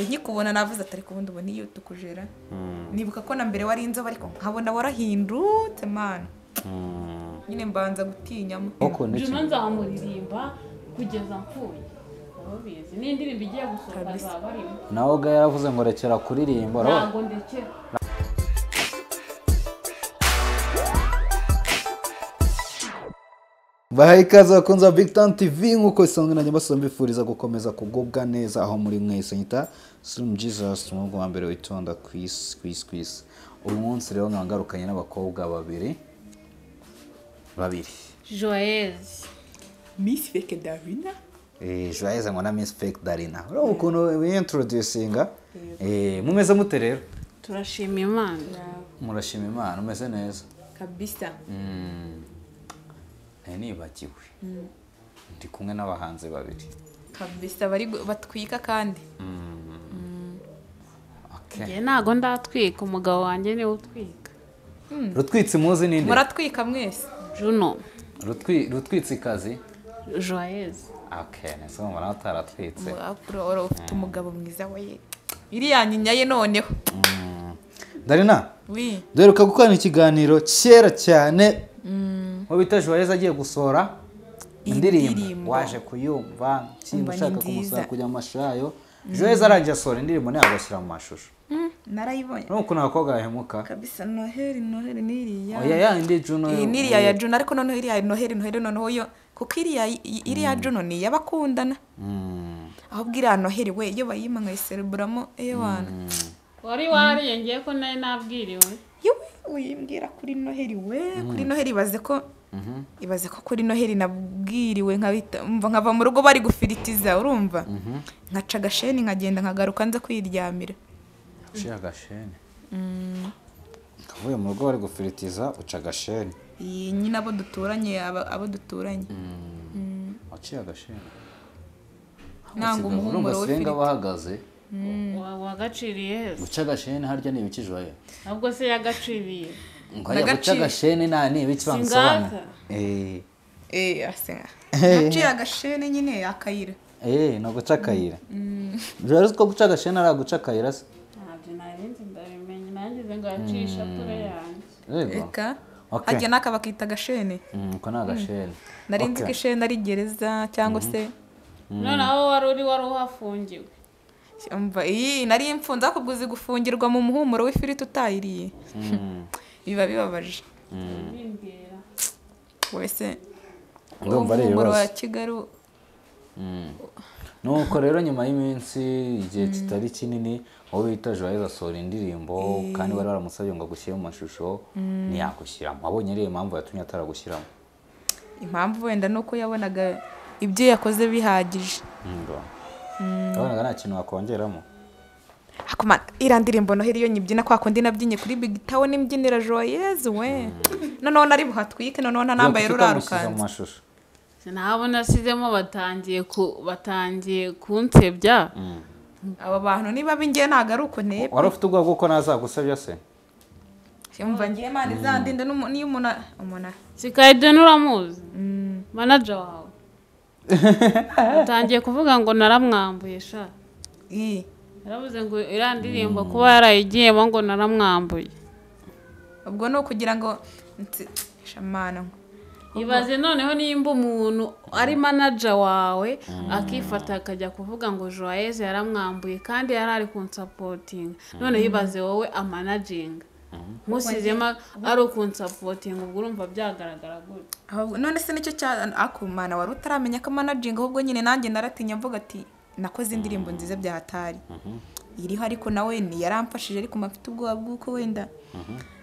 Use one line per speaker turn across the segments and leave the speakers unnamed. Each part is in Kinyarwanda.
nkikubona navuze atari kubundi ubona iyo tukujera nibuka ko na mbere wari inzobe ariko nkabona warahindutse mani nyine mbanza gutinya
koko
mutima
ndetse
juma nzamuririmba kugeza mpfuye urabizi ni indirimbo igiye gusohoka
Kabisa.
azaba arimo
nawe ubwo yaravuze ngo rekera kuririmba urabona?
ntabwo ndekera
bahaye ikaze bakunze ba big Town tv nk'uko bisanzwe nanjye mbasaba mbifuriza gukomeza kugubwa neza aho muri mwese nyita slim jesus umwuga wa mbere witonda ku isi ku isi ku isi uyu munsi rero nkaba ngarukanye n'abakobwa babiri babiri
joyeze
misi feke davina
Eh, joyeux ngo na miss fake darina urabona ukuntu wiyintroducinga Eh, mumeze mute rero
turashima imana
murashima imana umeze neza
kabisa
Mm. Eh, nibagiwe ndi kumwe n'abahanzi babiri
kabisa bari gu- batwika kandi
okay.
njye ntabwo ndatwika umugabo wanjye niwe utwika
rutwitsi muzi ninde
muratwika mwese
juno
Rutwi- rutwitsikazi
joyeze
okay nese mbona utaratwitse
Ura- ura- ufite umugabo mwiza we iriya nyinya ye noneho
darina
wi
duheruka gukorana ikiganiro kera cyane uwo bita joyeza agiye gusohora indirimbo
Indirimbo.
waje kuyumva
Umva
kimba
ni
ushaka
nziza.
kumusaba kujya mu mashurayo joyeza arangiye asohora indirimbo nayo agashyira mu mashusho
narayibonye
urabona ukuntu abakobwa bahemuka
kabisa noheli noheli n'iriya
oya yandi juno
iyi ni iriya ya juno ariko noneho iriya noheli noheli noneho yo kuko iriya iriya juno ni iy'abakundana
Mm.
ahubwo iriya noheli we iyo bayima nkayisereburamo eyo wana
wari wariyongeye ko nawe nabwiriwe
yewe uyimbwira kuri noheli we kuri noheli ibaze ko ibaze ko kuri noheli nabwiriwe nkabita umva nkava mu rugo bari gufiritiza urumva nkaca agasheni nkagenda nkagaruka nza kwiryamira
uciye agasheni ukavuye mu rugo bari gufiritiza uca agasheni
iyi nyine abo duturanye aba- abo duturanye
waciye agasheni
nanga umuhumuro
senga
w'ifiriti
bahagaze
Wa- wagaciriye heza
guca agasheni harya ni ibiki joye
ahubwo se yagaciriye
ngo hajya guca
Ndagaciye.
agasheni nta ni ibiki
Singaka.
bamusobanura Eh,
eee naciye agasheni nyine akayira
eh, ni uguca akayira joye uzi ko guca agasheni ari aguca akayira se
ntabyo narinzi ndabimenye nangize ngo yacishe apure yanjye
yego
reka
Okay.
hajya n'aka bakita agasheni
Mm, uko ni agasheni
nari nzi ko
Okay.
isheni ari gereza cyangwa se
noneho wari uri wari uhafungiwe
umva iyi nari imfunze ariko ubwo uzi gufungirwa mu muhumuro w'ifiriti utayiriye
Mm.
biba bibabaje
bimbwira
wese
Urumva ari
umuhumuro wa
ibibazo
kigali
Mm. nuko rero nyuma y'iminsi igihe kitari kinini uwo bita joyeuse asohora indirimbo kandi bari baramusabye ngo agushyire mu mashusho ntiyagushyiramo abonye ariyo mpamvu yatumye ataragushyiramo
impamvu wenda ni uko yabonaga ibyo yakoze bihagije
Ngo. wabonaga nta kintu wakongeramo
akumana iriya ndirimbo noheli iyo nyibyina kwa kundi nabyinnye kuri big town imbyinira joyeuse we noneho nari buhatwike noneho ntanambaye
Kuki
ruriya
utamushyize mu
rukanzu
mashusho
nabo nasizemo batangiye ku batangiye kunsebya
aba bantu niba b'ingiye ntabwo ari uko ntebe
wari ufite ubwoba bw'uko nazagusabye se
yumva ngiye mani izandinda n'umu- n'iyo umuntu a- umuntu a-
sikayide n'uramuzi manaja wawe batangiye kuvuga ngo naramwambuye sha
ii
yaravuze ngo iriya ndirimbo kuba yarayigiyemo ngo naramwambuye
ubwo ni ukugira ngo nsi- shamana
ibaze noneho nimba umuntu ari manaja wawe akifata akajya kuvuga ngo joyeze yaramwambuye kandi yari ari kunsapotinga noneho ibaze wowe amanaginga musizemo ari ukunsapotinga ubwo urumva byagaragara gutya
Ahubwo- none se nicyo cya akumana wari utaramenya ko manajinga ahubwo nyine nanjye naratinya mvuga ati nakoze indirimbo nziza bya hatari iriho ariko nawe yaramfashije ariko mba mfite ubwoba bw'uko wenda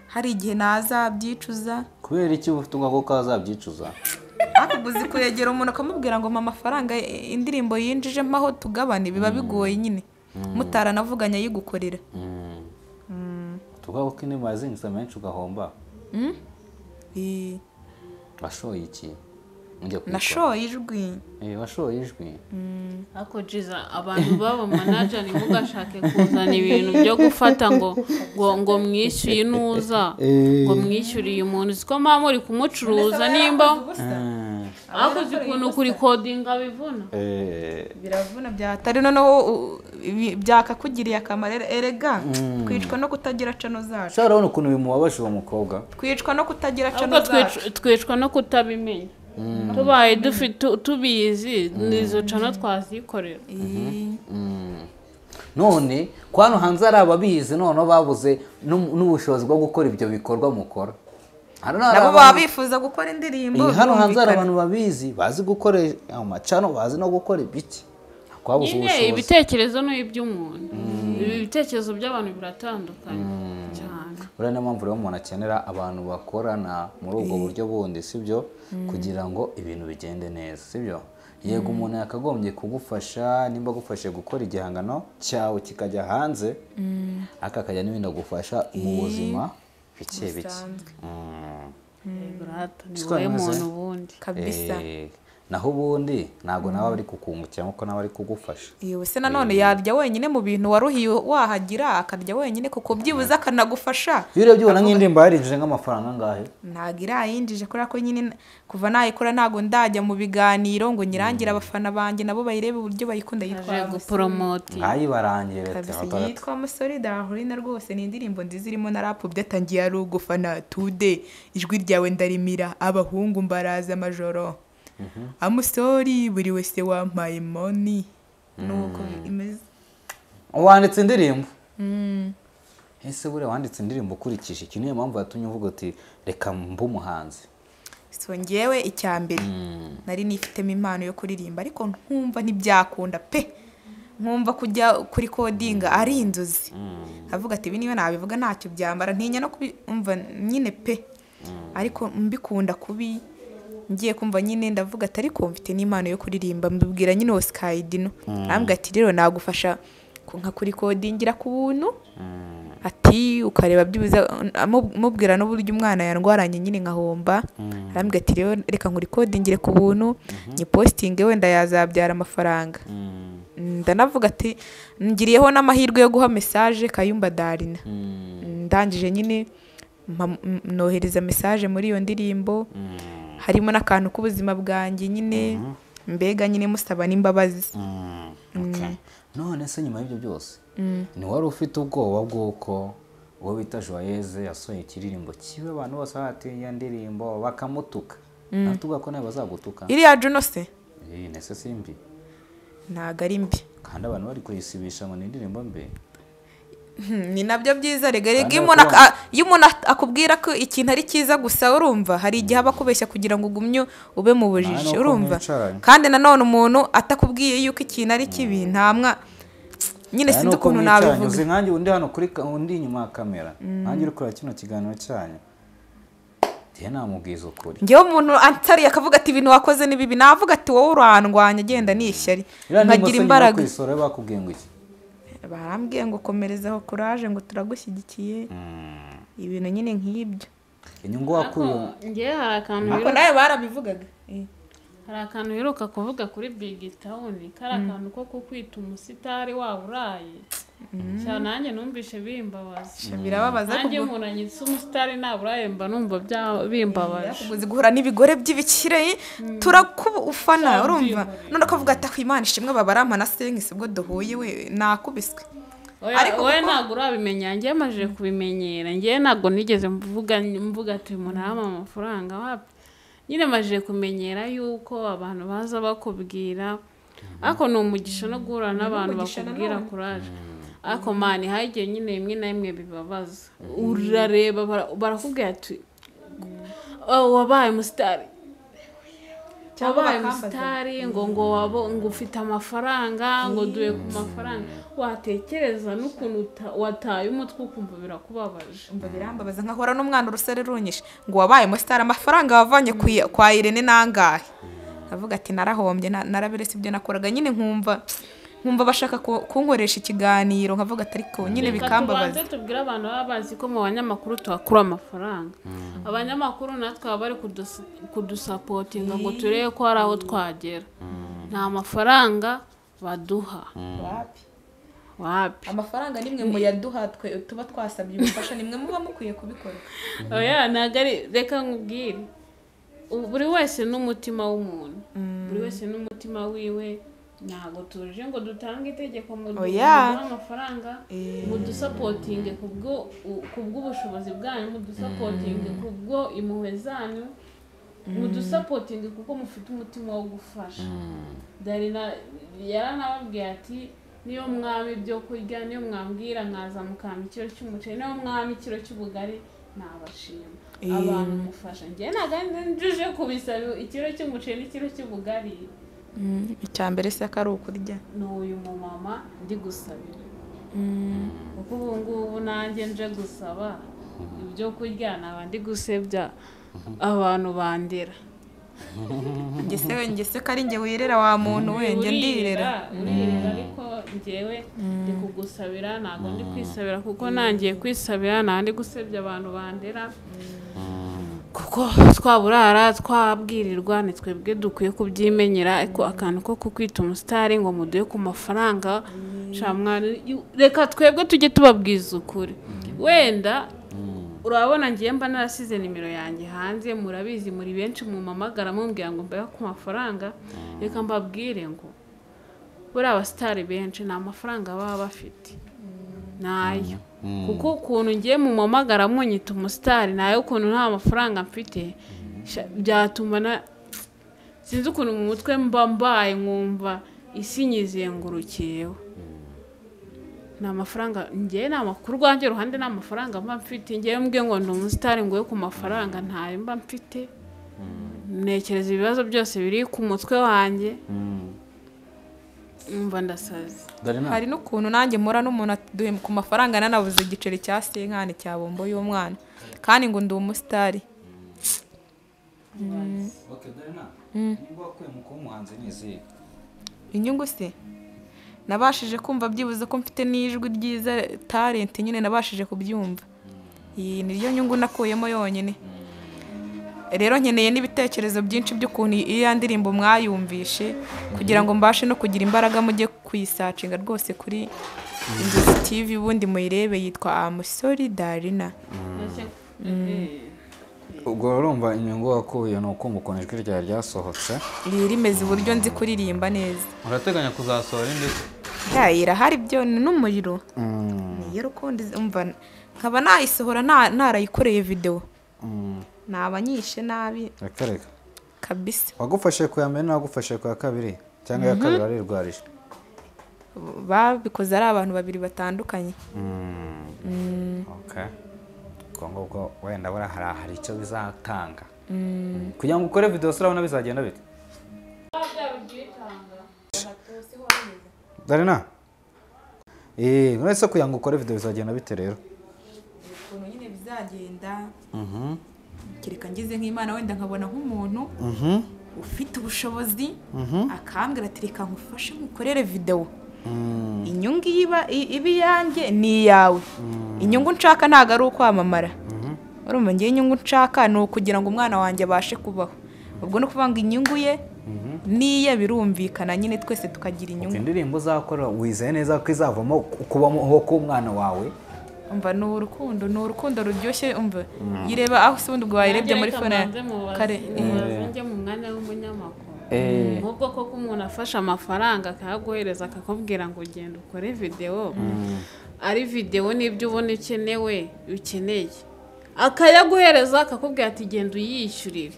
hari igihe nazabyicuza
kubera iki uba ufite ubwoba bw'uko wazabyicuza
ariko uzi kwegera umuntu akamubwira ngo mpa amafaranga i- indirimbo yinjije mpaho tugabane biba bigoye nyine mutaranavuganye ayigukorera
ufite ubwoba bw'uko indirimbo yazinjiza menshi ugahomba
Eh,
washoye iki ujya kuyikora
nashoye ijwi
Eh, washoye ijwi
ariko jiza abantu baba manaja ntimugashake kuzana ibintu byo gufata ngo ngo ngo mwishyuye inuza ngo mwishyuriye umuntu uzi ko mba muri kumucuruza nimba
Mm.
ariko uzi ukuntu kurikodinga bivuna
Eh,
biravuna bya hatari noneho u- ibi- byakakugiriye akamaro ere- erega twicwa no kutagira cano zacu
ushobora kubona ukuntu bimubabaje uwo mukobwa
twicwa no kutagira
ahubwo
cano zacu
twic- twicwa no kutabimenya tubaye dufi- tu- tubizi nizo cano twazikorera
Iyi-
none ko hano hanze hari ababizi noneho babuze n'u- n'ubushobozi bwo gukora ibyo bikorwa mukora hano hari
nabo baba
abantu-
bifuza gukora indirimbo
Iyi, hano hanze hari
birumvikana.
abantu babizi bazi gukoresha amacano bazi no gukora ibiki twabuze
nyine
ubushobozi
ibitekerezo ni iby'umuntu Ibi bitekerezo by'abantu biratandukanye cyane
uriya niyo mpamvu rero umuntu akenera abantu bakorana muri ubwo buryo bundi sibyo kugira ngo ibintu bigende neza sibyo yego umuntu yakagombye kugufasha nimba agufashe gukora igihangano cyawe kikajya hanze ariko akajya n'ibindi agufasha mu buzima bike bike
Bisanzwe.
Mm.
Burata, ni
Siko
wowe
bimeze.
muntu wundi
kabisa
Eh, naho ubundi ntabwo nawe aba ari kukungukira kuko nawe ari kugufasha
yewe se nanone yarya wenyine mu bintu waruhiye wahagira akarya wenyine kuko byibuze akanagufasha
iyo urebye ubona nk'indirimbo yarinjije nk'amafaranga angahe
ntabwo irayinjije kubera ko nyine kuva nayikora ntabwo ndajya mu biganiro ngo nyirangire abafana banjye nabo bayirebe uburyo bayikunda
aje
yitwa
guporomoti
nkayibarangiye leta
kabisa
yabatara-
yitwa musore dahurina rwose ni indirimbo nziza irimo na rap byatangiye ari ugufana tude ijwi ryawe ndarimira abahungu mbaraza amajoro amusori buri wese wampaye moni nuko imeze
wanditse indirimbo ese buriya wanditse indirimbo ukurikije iki niyo mpamvu yatumye uvuga uti reka mbe umuhanzi
so ngewe icya mbere nari nifitemo impano yo kuririmba ariko nkumva ntibyakunda pe nkumva kujya kuri kodinga ari inzozi avuga ati ibi niyo nabivuga ntacyo byambara ntinya no kumva nyine pe ariko mbikunda kubi ngiye kumva nyine ndavuga ati ariko mfite n'impano yo kuririmba mbibwira nyine osikayidino arambwira ati rero nagufasha ku- nka kuri kodingira ku buntu ati ukareba byibuze amu- amubwira n'uburyo umwana yarwaranye nyine nkahomba arambwira ati rero reka nkurikodingire ku buntu nyipositinge wenda yazabyara amafaranga ndanavuga ati ngiriyeho n'amahirwe yo guha mesaje kayumba darina ndangije nyine mpa- m- nohereza mesaje muri iyo ndirimbo harimo n'akantu k'ubuzima bwanjye nyine mbega nyine musaba n'imbabazi
Okay. none se nyuma y'ibyo byose ntiwari ufite ubwoba bw'uko uwo bita joyeze yasohoye ikiririmbo kibe abantu bose bahatinya indirimbo bakamutuka natuvuga ko nawe bazagutuka
iriya juno se
Eh, nese simbi
ntabwo ari mbi
kandi abantu bari kuyisibisha ngo ni indirimbo mbi
ni nabyo byiza rega rega
Kandi
iyo umuntu ak-
bakubona.
a- iyo umuntu at- akubwira ko ikintu ari cyiza gusa urumva hari igihe aba akubeshya kugira ngo ugumye ube mu bujiji
nuko
urumva
mwicaranye.
kandi nanone umuntu atakubwiye yuko ikintu ari kibi nta mwa nyine
Aya
sinzi
nuko
ukuntu
mwicaranye,
nabivuga
uzi nkanjye undi hano kuri ka- undi inyuma ya kamera nkanjye uri kureba kino kiganiro cyanyu njye namubwiza ukuri
ngewe umuntu atariye akavuga ati ibintu wakoze ni bibi navuga ati wowe urandwanya agenda ni ishyari
Iriya ndirimbo
nkagira
se nyuma yo
imbaraga
kuyisora bakubwiye ngo iki
barambwiye ngo komerezaho kuraje ngo turagushyigikiye ibintu nyine nk'ibyo
inyungu wakuye
ngewe hari akantu
ariko
biruta
nawe barabivugaga Eh.
hari akantu uheruka kuvuga kuri bigi tawuni kari akantu ko kukwita umusitari waba uraye cyane nanjye numvishe bimbabaza
birababaza
nanjye umuntu anyitse umusitari naba uraye mba numva bya- bimbabaje
uzi guhura n'ibigore by'ibikire turakufana
Cyangwa
urumva
ibyiyumviro.
none akavuga ati "Aho imana ishimwe babarampa na senkisi ubwo duhuye we nakubiswe
Oya,
Ariko
wowe
kuko-
ntabwo urabimenya njye amajije kubimenyera njye ntabwo nigeze mvuga mvuga ati uyu muntu arama amafaranga wapi nyine amajije kumenyera yuko abantu baza bakubwira ariko ni umugisha no guhura n'abantu
umugisha
bakubwira
nanone.
kuraje ariko mani hagiye nyine rimwe na rimwe bibabaza urareba bara- barakubwira ati "Oh, wabaye umusitari
Cyangwa
wabaye
bakambaza.
umusitari ngo ngo wabo ngo ufite amafaranga ngo duhe ku mafaranga watekereza n'ukuntu uta- wataye umutwe ukumva birakubabaje
umva birambabaza nkahora n'umwana urusore runyishe ngo wabaye umusitari amafaranga wavanye ku ya- kwa irene nangahe avuga ati narahombye na- narabiretse ibyo nakoraga nyine nkumva nkumva bashaka ku- kunkoresha ikiganiro nkavuga ati ariko nyine
Reka
bikambabaza
tubanze tubwire abantu baba bazi ko mu banyamakuru tuhakura amafaranga abanyamakuru natwe baba bari kudusu- kudusapotinga ngo turebe ko hari aho twagera nta mafaranga baduha
Wapi.
wapi
amafaranga nimwe mu yaduha twe tuba twasabye ubufasha nimwe muba mukwiye kubikora
oya ntabwo ari reka nkubwire ubu- buri wese n'umutima w'umuntu buri wese n'umutima wiwe ntabwo tuje ngo dutange itegeko mu
Oya.
amafaranga mu dusapotinge ku bwo- u- ku bw'ubushobozi bwanyu mu dusapotinge ku bwo impuhwe zanyu mu dusapotinge kuko mufite umutima wo gufasha darina yaranababwiye ati niyo mwaba ibyo kurya niyo mwambwira nkaza mukampa ikiro cy'umuceri niyo mwaba ikiro cy'ubugari nabashima
Eh.
abantu mufasha njye ntabwo njuje kubisaba ikiro cy'umuceri n'ikiro cy'ubugari
icya mbere se ko ari ukurya
ni uyu mumama ndi gusabira kuko ubu ngubu nanjye nje gusaba ibyo kurya naba ndi gusebya abantu bandera
ngese ngese ko ari njye wirera wa muntu we njye ndirera
urirera ariko njyewe ndi kugusabira ntabwo ndi kwisabira kuko nangiye kwisabira ntabwo ndi gusebya abantu bandera kuko twaburara twabwirirwa ni twebwe dukwiye kubyimenyera ariko akantu ko kukwita umusitari ngo muduhe ku mafaranga shamwari reka twebwe tujye tubabwiza ukuri wenda urabona ngiye mba narasize nimero yanjye hanze murabizi muri benshi mumamagara mumbwira ngo mbahe ku mafaranga reka mbabwire ngo buriya abasitari benshi nta mafaranga baba bafite nayo kuko ukuntu ngiye mu mamagara munyita umusitari nayo ukuntu nta mafaranga mfite sha- byatuma na sinzi ukuntu mu mutwe mba mbaye nkumva isi nyizengurukiyeho ni amafaranga ngewe ni amakuru rwanjye ruhande ni amafaranga mba mfite ngewe mbwe ngo ndi umusitari nguhe ku mafaranga ntayo mba mfite ntekereza ibibazo byose biri ku mutwe wanjye umva ndasaze
darina
hari n'ukuntu nanjye mpora n'umuntu aduhe ku mafaranga nanabuze igiceri cya senkani cya bombo y'umwana kandi ngo ndi umusitari
okay darina niba wakuye mu kuba umuhanzi ni izihe
inyungu se nabashije kumva byibuze ko mfite n'ijwi ryiza talenti nyine nabashije kubyumva iyi ni yo nyungu nakuyemo yonyine rero nkeneye n'ibitekerezo byinshi by'ukuntu iya ndirimbo mwayumvishe kugira ngo mbashe no kugira imbaraga mujye kuyisacinga rwose kuri inzozi tv ubundi muyirebe yitwa amusori darina
ubwo urumva inyungu wakuye ni ukumva ukuntu ijwi ryawe ryasohotse
iyi rimeze uburyo nzi kuririmba neza
urateganya kuzasohora indi se?
ya irahari byo ni n'umuriro niyo rukundo umva nkaba nayisohora nta- narayikoreye videwo naba nyishe nabi
reka reka
kabisa
wagufashe ku ya mbere n'uwagufashe ku ya kabiri cyangwa iya kabiri arirwarije
babikoze ari abantu babiri batandukanye
okay ubwo ngubwo wenda buriya hari hari icyo bizatanga kugira ngo ukore videwo se urabona bizagenda bite darina eee uretse kugira ngo ukore videwo bizagenda bite rero
ukuntu nyine bizagenda kereka ngize nk'imana wenda nkabona nk'umuntu ufite ubushobozi akambwira ati reka nkufashe nkukorere videwo inyungu iyo iba i- iba iyanjye ni iyawe inyungu nshaka ntabwo ari ukwamamara urumva ngewe inyungu nshaka ni ukugira ngo umwana wanjye abashe kubaho ubwo ni ukuvuga ngo inyungu ye n'iye birumvikana nyine twese tukagira inyungu
indirimbo uzakora wizeye neza ko izavamo kubamo ho k'umwana wawe
umva ni urukundo ni urukundo ruryoshye umva yireba aho se ubundi ubwo wayirebye muri fone ya- kare eh.
njye mu mwanya w'umunyamakuru nk'ubwo koko umuntu afashe amafaranga akayaguhereza akakubwira ngo ugenda ukore videwo ari videwo n'ibyo ubona ukenewe ukeneye akayaguhereza akakubwira ati genda uyishyurire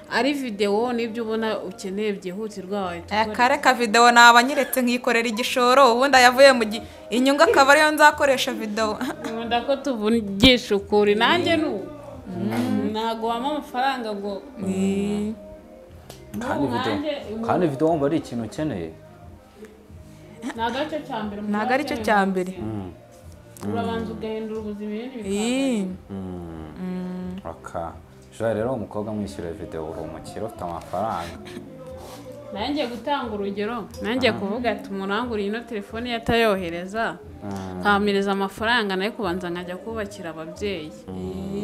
ari videwo n'ibyo ubona ukeneye byihutirwa wahita
aya
ukora
kare ka videwo naba nyiretse nkikorera igishoro ubundi ayavuye mu gi inyungu akaba ariyo nzakoresha videwo
nkunda ko tuvugisha ukuri nanjye ni uko ntabwo wampa amafaranga ngo
kandi
Ubu
video
nanjye ubu-
kandi video wumva ari ikintu ukeneye
ntabwo aricyo cya mbere umuntu
ntabwo aricyo cya mbere
urabanza ugahindura ubuzima ibindi
Ii,
aka jora rero umukobwa mwishyura videwo uri umukire ufite amafaranga
nanjye gutanga urugero nanjye kuvuga ati umuranguriye ino telefone ye atayohereza nkamireza amafaranga nayo kubanza nkajya kubakira ababyeyi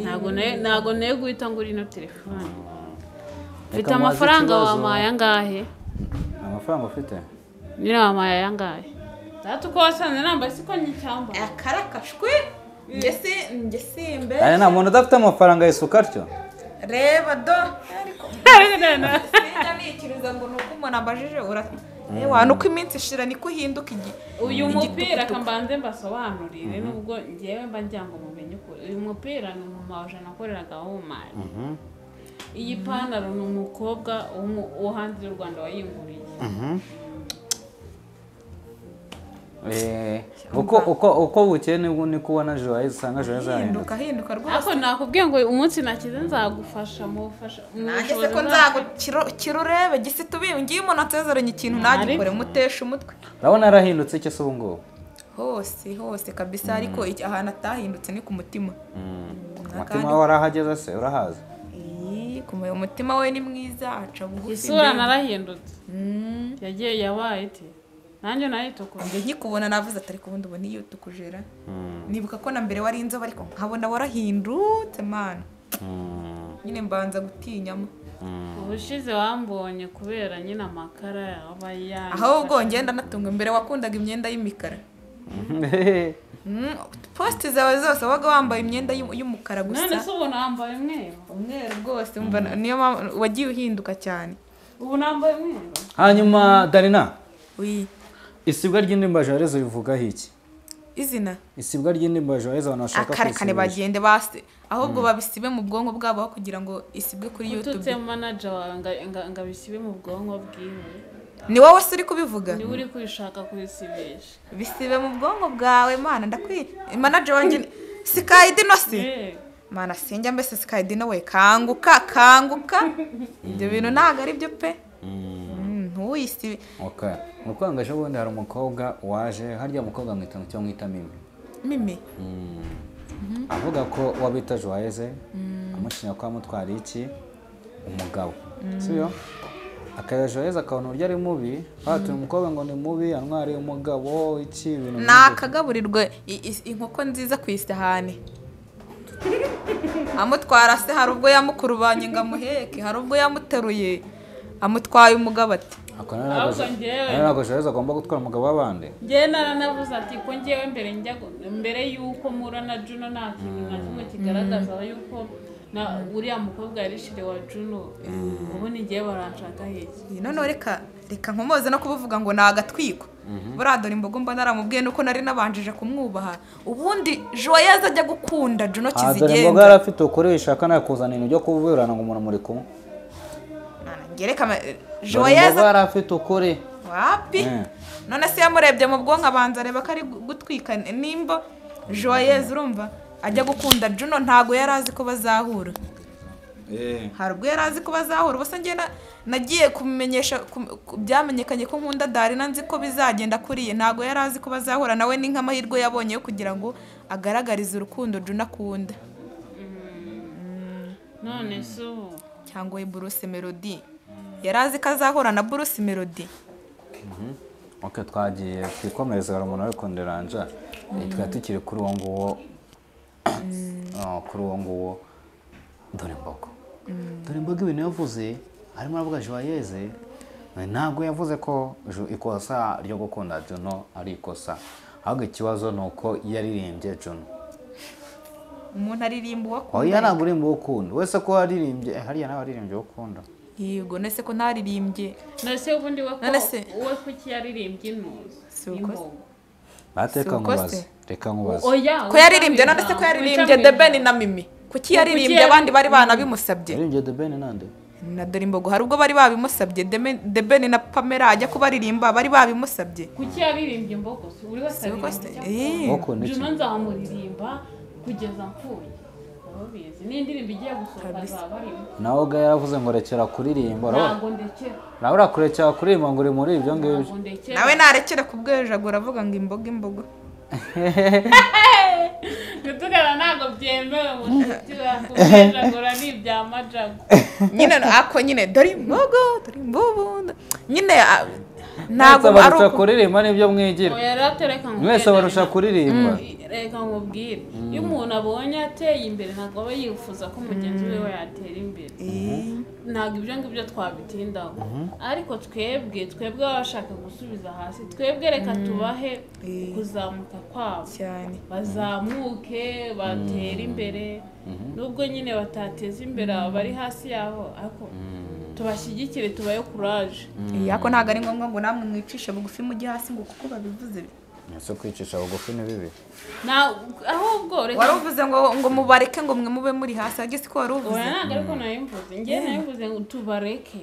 ntabwo nayo- ntabwo nayo guhita ngura ino telefone mfite
mubaze
amafaranga
ikibazo.
wampaye angahe
nta mafaranga ufite
nyine wampaye angahe data uko wasanze nambaye siko nyicyambaye
aya kare akashwi ngese ngesimbe
Aya nta muntu udafite amafaranga yisuka atyo
reba do sinjya nikiruza ngo ni uko umuntu ambajije ura- ewana uko iminsi ishira niko uhinduka igihe
uyu mupira kambanze mbasobanurire nubwo ngewe mba ngira ngo mumenye ukuri uyu mupira ni umumaje nakoreraga w'umumari iyi pantaro ni umukobwa w'umu- wo hanze y'u rwanda wayinguriye
Eh, uko uko uko bukeye nibwo niko ubona Joyce usanga Joyce
ahinduka
yahinduka
ahinduka rwose
ariko nakubwiye ngo umunsi nakize nzagufasha mu bufasha mu
nanjye se
bushobozi
ko
bwacu.
nzagukirurebe gisite ubiye ngiye umuntu atezeranye ikintu nagikore mutesha umutwe
urabona yarahindutse icyo se ubu ngubu
hose hose kabisa ariko iki- ahantu atahindutse ni ku mutima
umutima we warahageze se urahaza
Iyi, kumenya umutima we ni mwiza aca bugufi
isura
mbega.
narahindutse
Mm.
yagiye yabaye iti nanjye nayitukura
njye nkikubona navuze atari kubundi ubona iyo tukujera nibuka ko na mbere wari inzobe ariko nkabona warahindutse mani nyine mbanza gutinyamo
ubushize wambonye kubera nyine amakara yaba yanyu
ahubwo ngenda natunga mbere wakundaga imyenda y'imikara Mm, posite zawe zose wabaga wambaye imyenda y'u- y'umukara
none se
gusa
ubu nambaye umweru
umweru rwose umva na- niyo mpamvu wagiye uhinduka cyane
ubu nambaye umweru
hanyuma darina
Ui,
isibwa ry'indirimbo Joyce rivugaho iki
izina
isibwa ry'indirimbo Joyce abantu bashaka
akarekane
kuyisibisha.
bagende base ahubwo babisibe mu bwonko bwabo aho kugira ngo isibwe kuri
ututse
yutube
manaja wawe nga- nga- ngo abisibe mu bwonko bwiwe
ni wowe se uri kubivuga
niwe uri kwishaka kubisibisha
bisibe mu bwonko bwawe mana ndakwi manager wanjye ni- sikayidino si
Eh,
mana sinjya mbese sikayidino we kanguka kanguka ibyo bintu ntabwo ari byo pe Mm, ntuyisibe
Okay. Mu kwanga ejo bundi hari umukobwa waje harya mukobwa mwita ngo cyangwa mwita mimi
mimi
avuga ko wabita Joyce amushinya ko amutwariye iki umugabo siyo akaya Joyce akabona uburyo ari mubi batuye umukobwa ngo ni mubi antwariye umugabo iki ibintu nk'ibyo.
nakagaburirwe i- i- inkoko nziza ku isahani amutwara se hari ubwo yamukurubanye ngo amuheke hari ubwo yamuteruye amutwaye umugabo ati
Ako nari ntabwo-
Ahubwo njyewe-
nari ntabwo Joyce agomba gutwara umugabo w'abandi
njyewe naranavuze ati ko ngewe mbere njya gu- mbere y'uko mura na juno nta kintu na kimwe kigaragaza yuko na uriya mukobwa yarishire wa juno ubu ni ngewe baranshakaho iki
Iyi noneho reka reka nkomoze no kubuvuga ngo ni agatwiko buriya dore imbogo mba naramubwiye nuko nari nabanjije kumwubaha ubundi joyeuse ajya gukunda juno
Ah, dore imboga yari
kizigenza
afite ukuri ishaka nawe kuzana ibintu byo kuburana ngo umuntu muri kumwe
ngereka
Dore imboga
joyeuse
yari afite ukuri
wapi
Eh.
none se yamurebye mu bwonko abanza areba ko ari gu- gutwika nimba joyeuse urumva ajya gukunda juno ntabwo yari azi ko bazahura hari ubwo yari azi ko bazahura ubuse ngenda nagiye kumenyesha ku- ku- byamenyekanye ko nkunda darina nzi ko bizagenda kuriye ntabwo yari azi ko bazahura nawe ni nk'amahirwe yabonye yo kugira ngo agaragarize urukundo juna akunda
none se ubu
cyangwa we buruse melody yari azi ko azahura na buruse melody
Ok twagiye twikomereza hari umuntu wari kunderanja twari tukiri kuri uwo nguwo Ah, kuri uwo nguwo dore imbogo dore imbogo ibintu yavuze harimo aravuga joyeze ntabwo yavuze ko ju- ikosa ryo gukunda juno ari ikosa ahubwo ikibazo ni uko yaririmbye juno
umuntu aririmba uwo akunda
oya ntabwo urimba uwo ukunda wese ko waririmbye eh, hariya nawe waririmbye uwo ukunda
yego nese ko ntaririmbye
none se ubundi we ko
None se-
we kuki yaririmbye intuzi
Si uko se.
y'imbogo?
bateka
Si uko
nkubaze
se?
reka nkubaze
oya
ko yaririmbye none se ko
wica
yaririmbye
mu
the ben
ijambo.
na mimi kuki yaririmbye abandi bari banabimusabye
yaririmbye the ben nande
na dore imbogo hari ubwo bari babimusabye The Ben- the ben na pamela ajya kubaririmba bari babimusabye
kuki yaririmbye imbogo se uri wese
Si uko se?
aririmbye
Eh.
ukunda iki
Juno nzamuririmba kugeza mpfuye Abo bizi ni indirimbo igiye gusohoka azaba arimo
nawe ubwo yaravuze ngo rekera kuririmba urabona
ntabwo ndekera
nawe urakurekera kuririmba ngo uri muri ibyo ngibyo
ntabwo ndekera
nawe narekera kubwejagura avuga ngo imboga imboga
gutugana ntabwo byemewe mu nshuti zawe kujagura ni ibya majago
nyine ako nyine dore imboga dore imbubu nyine ah,
mwese
ntabwo ari
barusha
uku
kuririmba nibyo mwigira
oya rero tereka ngo
mwese barusha kuririmba
reka nkubwire iyo umuntu abonye ateye imbere ntabwo aba yifuza ko mugenzi we yatera imbere ntabwo ibyo ngibyo twabitindaho ariko twebwe twebwe baba bashaka gusubiza hasi twebwe reka tubahe kuzamuka kwabo
cyane
bazamuke batere imbere nubwo nyine batateza imbere abari hasi yaho ariko tubashyigikire tubahe kuraje
Eh, ariko ntabwo ari ngombwa ngo namwe mwicishe bugufi mujye hasi ngo kuko babivuze
ese kwicisha bugufi ni bibi
Na- ahubwo reka
wari uvuze ngo ngo mubareke ngo mwe mube muri hasi ariko si ko wari uvuze
oya ntabwo ariko nayimvuze njye nayimvuze ngo tubareke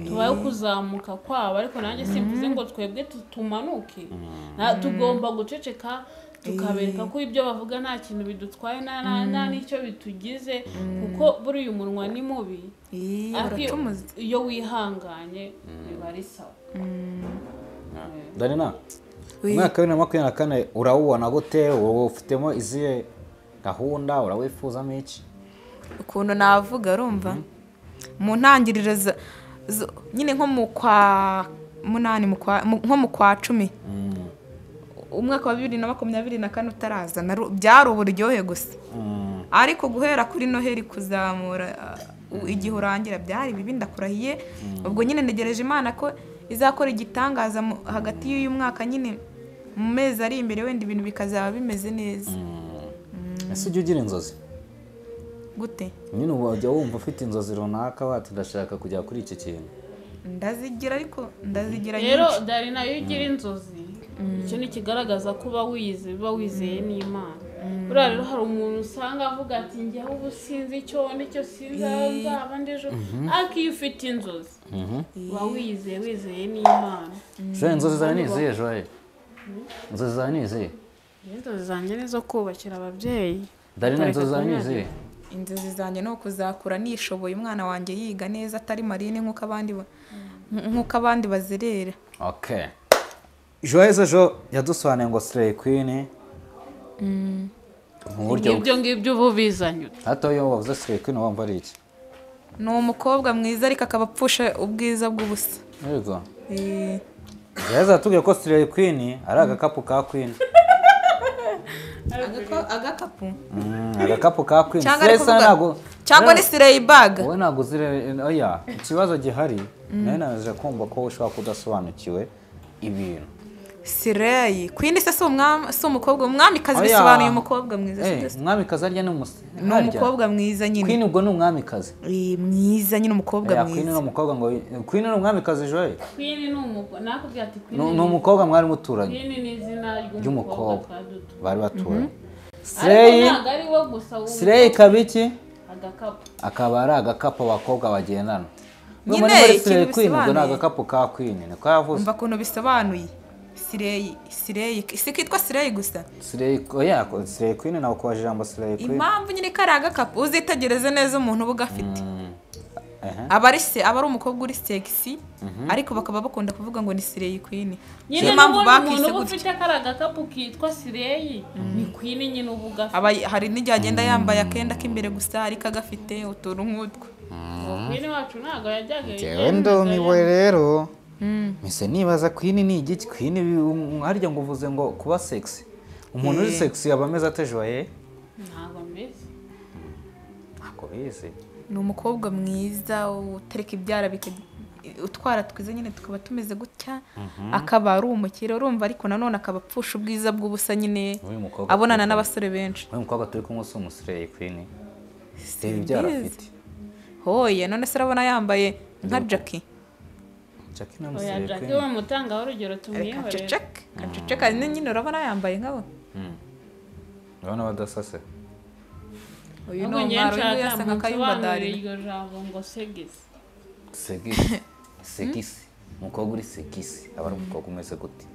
tubaye kuzamuka kwabo ariko nanjye simvuze ngo twebwe tu- tumanuke Na- tugomba guceceka tukabereka ko ibyo bavuga nta kintu bidutwaye nta nta- nta n'icyo bitugize kuko buriya umunwa ni mubi
Eh,
ariko iyo-
baracumuze
iyo wihanganye biba ari sawa
darina
Oui.
umwaka wa bibiri na makumyabiri na kane urawubona gute wowe ufitemo izihe gahunda urawifuzamo iki
ukuntu navuga urumva mu ntangiriro za- zo- nyine nko mu kwa munani mu kwa- mu- nko mu kwa cumi umwaka wa bibiri na makumyabiri na kane utaraza naru- byari uburyohe gusa ariko guhera kuri noheli kuzamura uh, u- igihe urangira byari bibi ndakurahiye ubwo nyine ntegereje imana ko izakora igitangaza mu- hagati y'uyu mwaka nyine mu mezi ari imbere wenda ibintu bikazaba bimeze neza
ese ujya ugira inzozi
gute
nyine ubu wajya wumva ufite inzozi runaka wati ndashaka kujya kuri iki kintu
ndazigira ariko ndazigira
rero
nyinshi
dari nayo ugira inzozi icyo ni ikigaragaza ko uba wize uba wizeye n'imana buriya rero hari umuntu usanga avuga ati njyewe ubu sinzi icyo nicyo sinzi aho nzaba ndejo ariko iyo ufite inzozi uba wizeye wizeye n'imana
joye inzozi zawe ni izihe joye inzozi zawe ni izihe
Njye inzozi zanjye ni izo kubakira ababyeyi
darina
Bakareka
inzozi zawe ni
kunyagirwa.
izihe
inzozi zanjye ni ukuzakura nishoboye umwana wanjye yiga neza atari marine nk'uko abandi ba- nk'uko abandi bazerera
ok joyeze ejo yadusobanuye ngo sireyi kwini mu buryo bwe
ibyo ngibyo uba ubizanye
hato iyo wavuze sireyi kwini wumva ari iki
ni umukobwa mwiza ariko akaba apfusha ubwiza bw'ubusa
yego
Eh,
joyeze yatubwiye ko sireyi kwini ari agakapu ka kwini
agaka- agakapu
Mm, agakapu ka kwini
cyangwa ari
sireyi sana
kuvuga
ntabwo
cyangwa ni sireyi baga
wowe ntabwo uzire oya ikibazo gihari nayo nanaje kumva ko ushobora kudasobanukiwe ibintu
sireyi kwini se si umwami- si umukobwa umwamikazi
Oya.
bisobanuye umukobwa mwiza si
Eh,
byo se?
umwamikazi arya ni umusi
ni umukobwa mwiza nyine
kwini ubwo ni umwamikazi
Eh, mwiza nyine umukobwa
oya kwini ni
mwiza
umukobwa ngo kwini ni umwamikazi joye
kwini ni umukobwa nakubwira ati
ni
kwini
ni umukobwa mwari muturanye
kwini ni izina
ry'umukobwa
ry'umukobwa twadutu
bari batuye
ariko
sireyi
ntabwo ari we gusa wumva
sireyi ikaba iki
agakapu
akaba ari agakapu abakobwa bagendana
Nyine,
Ngo muri- muri
ikintu
sireyi kwini ubwo ni
bisobanuye.
agakapu ka kwini niko yavuze
umva ukuntu bisobanuye sireyi sireyi si kitwa sireyi gusa
sireyi oya sireyi kwini nawe kubaje ijambo sireyi kwini
impamvu nyine ko ari agakapu uzitegereze neza umuntu uba ugafite
ehe.
aba ari se aba ari umukobwa uri segisi ariko bakaba bakunda kuvuga ngo ni sireyi kwini
nyine
niyo mpamvu
n'ubundi umuntu
bakise
uba
gutya
ufite kari agakapu kitwa sireyi ni kwini nyine uba ugafite
Aba- hari n'igihe agenda yambaye akenda k'imbere gusa ariko agafite utuntu nk'utwo
kwini wacu ntabwo yajyaga
Jewe ndumiwe rero mise nibaza kwini ni igiki kwini bi- um- harya ngo uvuze ngo kuba sexy umuntu uri sexy aba ameze ate joye
ntabwo mbizi
ntabwo bizi
ni umukobwa mwiza utereka ibyara bika- utwara twiza nyine tukaba tumeze gutya akaba ari umukire urumva ariko nanone akaba apfusha ubwiza bw'ubusa nyine
Uyu mukobwa
abonana
turi kumwe.
n'abasore benshi
uyu mukobwa turi kumwe si umusireyi kwini reba ibyara
Simbizi.
afite
hoye none se urabona yambaye nka jackie
jackie ni
oya
umusireyi
jackie we
kwini
mutangaho urugero tumwihorere
kaceceka kaceceka nyine urabona yambaye nkabo
urabona badasase
uyu ni
nubwo njyewe
umwaro uyu
nshaka
yasa nka kayumba
musobanurire
darina
iryo jambo ngo segisi
segisi segisi umukobwa uri segisi aba ari umukobwa umeze gute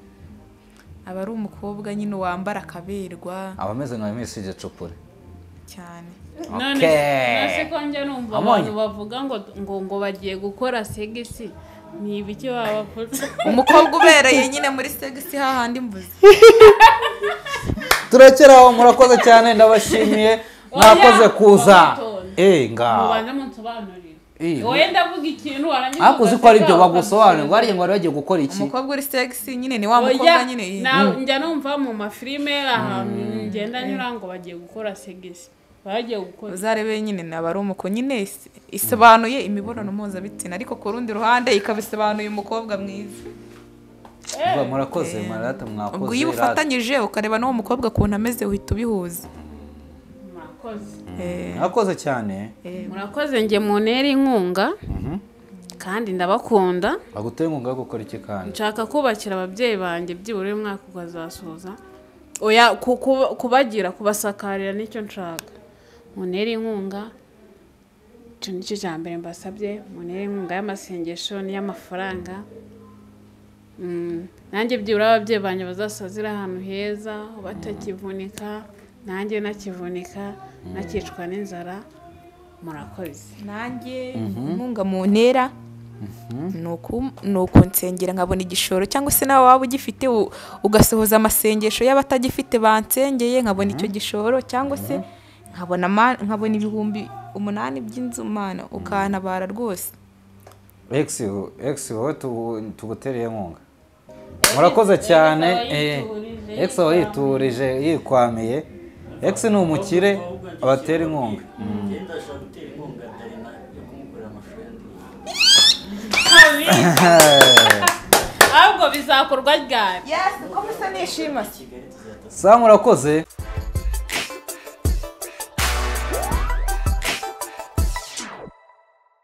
aba ari umukobwa nyine wambara akaberwa
aba ameze nka misi gicupure
cyane
none nasi ko njya numva
Amonye.
abantu bavuga ngo ngo ngo bagiye gukora segisi ni ibiki baba bakoze
umukobwa ubereye nyine muri segisi hahandi mbuzi
turekera aho murakoze cyane ndabashimiye mwakoze kuza
wamutore.
eh ngaho
mubanze munsobanurire wowe ndavuga ikintu warangiza
ariko uzi ko ari ibyo
ugasiga,
bagusobanurira ngo bariya ngo bari bagiye gukora iki
umukobwa uri sexy nyine ni wa mukobwa
Oya,
nyine
na- njya numva mu mafilime ahantu ngenda nyura ngo bagiye gukora segesi bagiye gukora
uzarebe nyine naba ari umuko nyine is- isobanuye imibonano mpuzabitsina ariko ku rundi ruhande ikaba isobanuye umukobwa mwiza
Vuga, murakoze marata mwakoze
ubwo iyo
rata.
ubufatanyije ukareba n'uwo mukobwa ukuntu ameze uhita ubihuza
murakoze
Eh,
mwakoze cyane
murakoze njye munera inkunga kandi ndabakunda
baguteye inkunga yo gukora iki kandi
nshaka kubakira ababyeyi banjye byibura uyu mwaka ukazasoza oya ku- ku- kubagira kubasakarira nicyo nshaka munere inkunga icyo nicyo cya mbere mbasabye munere inkunga y'amasengesho n'iy'amafaranga Mm, nanjye byibura ababyeyi banjye bazasazira ahantu heza batakivunika nanjye nakivunika nakicwa n'inzara murakoze
nanjye inkunga mu ntera ni uku- ni ukunsengera nkabona igishoro cyangwa se nawe waba ugifite u- ugasohoza amasengesho y'abatagifite bansengeye nkabona icyo gishoro cyangwa se nkabona ama- nkabona ibihumbi umunani by'inzu mana ukantabara rwose
egisi egisi wowe tugu- tugutereye inkunga murakoze cyane eh, egisi aba yiturije yikwamiye egisi ni umukire abatera inkunga
ndashaka gutera inkunga darina yo kumukorera amashusho ya ndirimbo
ahubwo bizakorwa ryari
yesi uko musa nishima
sa murakoze